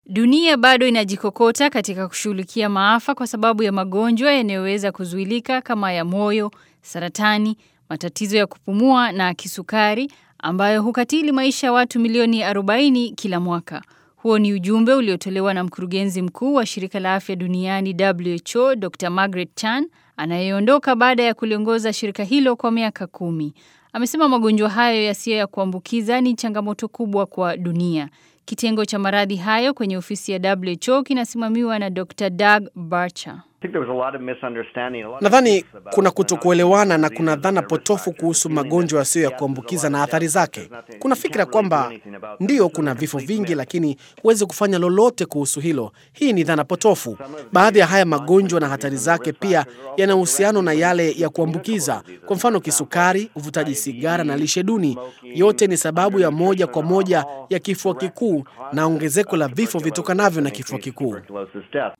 Dunia bado inajikokota katika kushughulikia maafa kwa sababu ya magonjwa yanayoweza kuzuilika kama ya moyo, saratani, matatizo ya kupumua na kisukari ambayo hukatili maisha ya watu milioni 40 kila mwaka. Huo ni ujumbe uliotolewa na mkurugenzi mkuu wa shirika la afya duniani WHO, Dr. Margaret Chan, anayeondoka baada ya kuliongoza shirika hilo kwa miaka kumi. Amesema magonjwa hayo yasiyo ya kuambukiza ni changamoto kubwa kwa dunia. Kitengo cha maradhi hayo kwenye ofisi ya WHO kinasimamiwa na Dr. Doug Barcher. Nadhani kuna kutokuelewana na kuna dhana potofu kuhusu magonjwa yasiyo ya kuambukiza na athari zake. Kuna fikra kwamba ndiyo, kuna vifo vingi, lakini huwezi kufanya lolote kuhusu hilo. Hii ni dhana potofu. Baadhi ya haya magonjwa na hatari zake pia yana uhusiano na yale ya kuambukiza. Kwa mfano, kisukari, uvutaji sigara na lishe duni, yote ni sababu ya moja kwa moja ya kifua kikuu na ongezeko la vifo vitokanavyo na kifua kikuu.